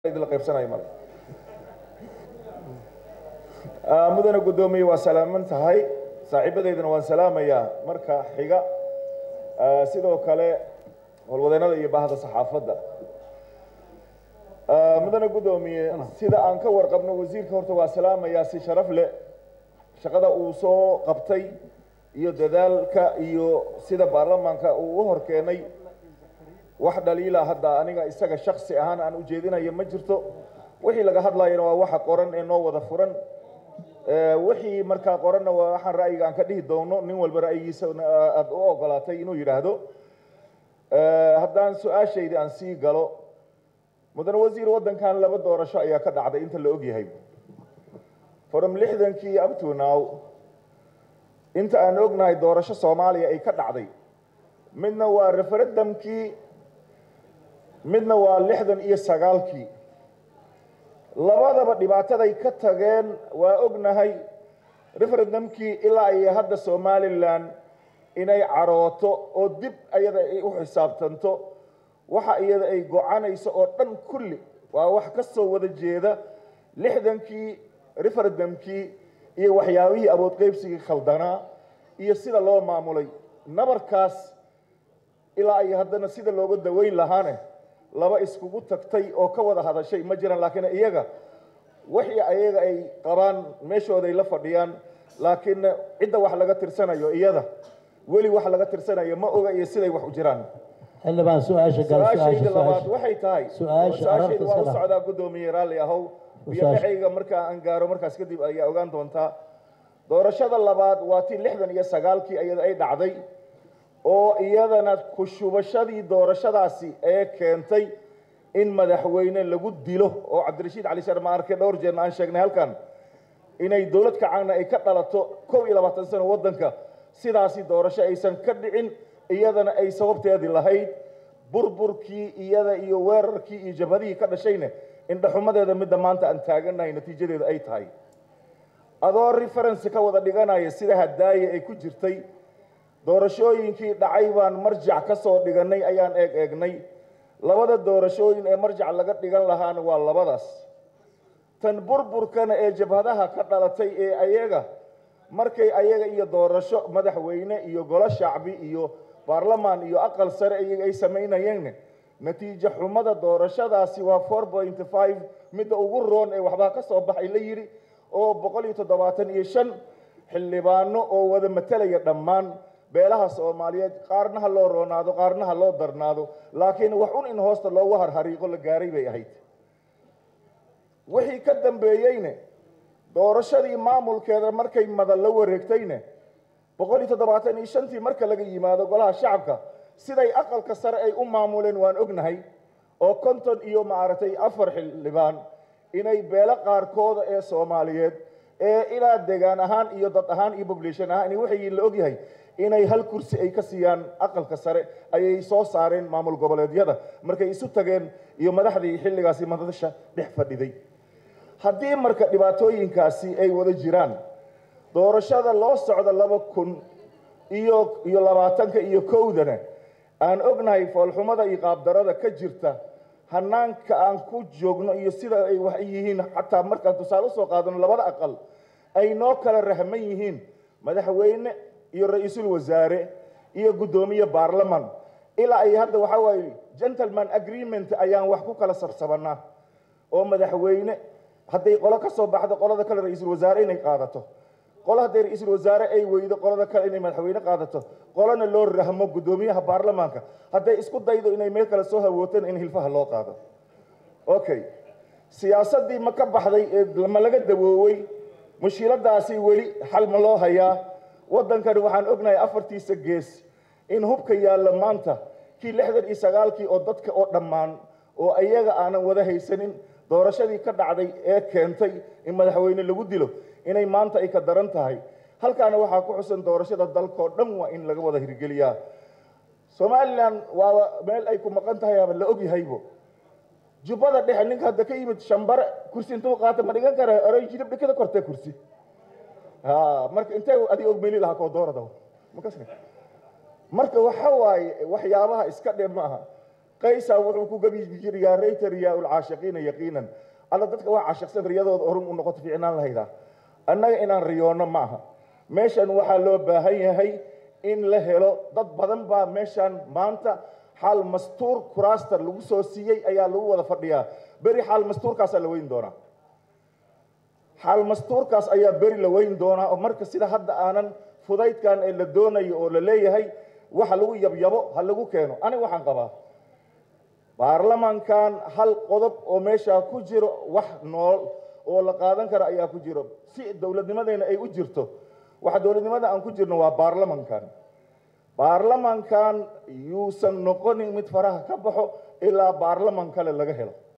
idinla qaybsanayo male mudane guddoomiye waa salaaman tahay saaxiibadeydana waan salaamayaa marka xiga sidoo kale howlwadeennada iyo baahda saxaafadda mudane guddoomiye sida aan ka warqabno wasiirka horta waa salaamayaa si sharaf leh shaqada uu soo qabtay iyo dadaalka iyo sida baarlamaanka uu u horkeenay wax dhaliila hadda aniga isaga shaksi ahaan aan ujeedinayo ma jirto wixii laga hadlayana waa waxa qoran ee noo wada furan wixii markaa qoranna waa waxaan ra'yiga aan ka dhihi doono nin walba ra'yigiisa aada u ogolaatay inuu yidhaahdo haddaan su-aashayda aan sii galo mudane wasiir waddankan laba doorasho ayaa ka dhacday inta la ogyahay from lixdankii up to now inta aan ognahay doorasho soomaaliya ay ka dhacday midna waa referendumkii midna waa lixdan iyo sagaalkii labadaba dhibaataday ka tageen waa ognahay referendumkii ilaa ay hadda somalilan inay carooto oo dib ayada ay u xisaabtanto waxa iyada ay gocanayso oo dhan kulli waa wax ka soo wada jeeda lixdankii referendumkii iyo waxyaabihii aboodqeybsigii khaldanaa iyo sida loo maamulay nabarkaas ilaa ay haddana sida looga daweyn lahaane laba iskugu tagtay oo ka wada hadashay ma jiraan laakiin iyaga wixii ayaga ay qabaan meeshooday la fadhiyaan laakiin cidda wax laga tirsanayo iyada weli wax laga tirsanayo ma oga iyo siday wax u jiraan xildhibaan su-aasha gal su-aashayda su-aasha labaad su-aasha waxay tahay Su-aasha su-aashayda waa u ararta socdaa guddoomiye raalli ahow iyo Su-aasha. dhexayga markaa aan gaaro markaas kadib ayaa ogaan doontaa doorashada labaad waa tii lixdan iyo sagaalkii iyada ay dhacday oo iyadana ku shubashadii doorashadaasi ee keentay in madaxweyne lagu dilo oo cabdirashiid cali sharma arke dhowr jeerna aan sheegnay halkan inay dowlad kacaanna ay ka dhalato kow iyo labaatan sano waddanka sidaasi doorasho aysan ka dhicin iyadana ay sababteedii lahayd burburkii iyada iyo weerarkii iyo jabhadihii ka dhashayna indhaxumadeeda midda maanta aan taaganahay natiijadeeda ay tahay adoo reference ka wada dhiganaya sida hadaaye ay ku jirtay doorashooyinkii dhacay baan marjac ka soo dhiganay ayaan eeg eegnay labada doorashooyin ee marjac laga dhigan lahaana waa labadaas tan burburkana ee jabhadaha ka dhalatay ee ayaga markay ayaga iyo doorasho madaxweyne iyo golo shacbi iyo baarlamaan iyo aqal sare iyaga ay samaynayeen natiijo xumada doorashadaasi waa four point five midda ugu roon ee waxbaa ka soo baxay la yidhi oo boqol iyo toddobaatan iyo shan xildhibaano oo wada matalaya dhammaan beelaha soomaaliyeed qaarna ha loo roonaado qaarna ha loo darnaado laakiin wax un in hoosta loogu harhariiqo la gaaray bay ahayd wixii ka dambeeyeyne doorashadii maamulkeeda markay madan la wareegtayne boqol iyo toddobaatan iyo shantii marka laga yimaado golaha shacabka siday aqalka sare ay u maamuleen waan ognahay oo konton iyo maaragtay afar xildhibaan inay beelo qaarkooda ee soomaaliyeed ee ilaa degaan ahaan iyo dad ahaan iyo population ahaan waxay la ogyahay inay hal kursi ay ka siiyaan aqalka sare ayay soo saareen maamul goboleedyada markay isu tageen iyo madaxdii xilligaasi madasha dhex fadhiday haddii marka dhibaatooyinkaasi ay wada jiraan doorashada loo socda laba kun iyo iyo labaatanka iyo kowdana aan ognahay foolxumada iyo qaabdarada ka jirta hanaanka aan ku joogno iyo sida ay wax yihiin xataa markaan tusaale usoo qaadano labada aqal ay noo kala rahman yihiin madaxweyne iyo ra-iisul wasaare iyo guddoomiye baarlaman ilaa ay hadda waxaa waaye gentleman agreement ayaan wax ku kala sabsabanaa oo madaxweyne hadday qolo ka soo baxdo qolada kale ra-iisul wasaare inay qaadato qolo hadday ra-iisul wasaare ay weydo qolada kale inay madaxweyne qaadato qolona loo rahmo guddoomiyaha baarlamaanka hadday isku daydo inay meel kale soo hawootaan in hilfaha loo qaado okay siyaasaddii ma ka baxday ee ma laga dawoowey mushkiladaasi weli xal ma loo hayaa waddankani waxaan ognahay afartiisa gees in hubka yaalla maanta kii lixdan iyo sagaalkii oo dadka oo dhammaan oo ayaga aanan wada haysanin doorashadii ka dhacday ee keentay in madaxweyne lagu dilo inay maanta ay ka daran tahay halkaana waxaa ku xusan doorashada dalkao dhan waa in laga wada hirgeliyaa somalilan waaba meel ay ku maqan tahay aba la ogyahaybo jubbada dhexe ninka hadda ka yimid shambare kursi intuu qaata ma dhigan kara oray jilib dhikada kortee kursi ha marka intee adig og meeli lahaa koo doorada makas marka waxa waaye waxyaabaha iska dhe maaha qaysa wuxuu ku gabi jiri yaa rayta riyaa ulcaashiqiina yaqiinan alla dadka waa caashiqsan riyadooda orum u noqoto fiicnaan lahaydaa annaga inaan riyoonno ma aha meeshan waxaa loo baahan yahay in la helo dad badan baa meeshan maanta xaal mastuur kuraasta lagu soo siiyey ayaa lagu wada fadhiyaa beri xaal mastuurkaasaa la weyn doonaa xaal mastuurkaas ayaa beri la weyn doonaa oo marka sida hadda aanan fudaydkan ee la doonayo oo la leeyahay waxa lagu yabyabo ha lagu keeno aniga waxaan qabaa baarlamankan hal qodob oo meeshaa ku jiro wax nool oo la qaadan kara ayaa ku jiro si dowladnimadeena ay u jirto waxa dowladnimada aan ku jirno waa baarlamankan baarlamankan yuusan noqonin mid faraha ka baxo ilaa baarlaman kale laga helo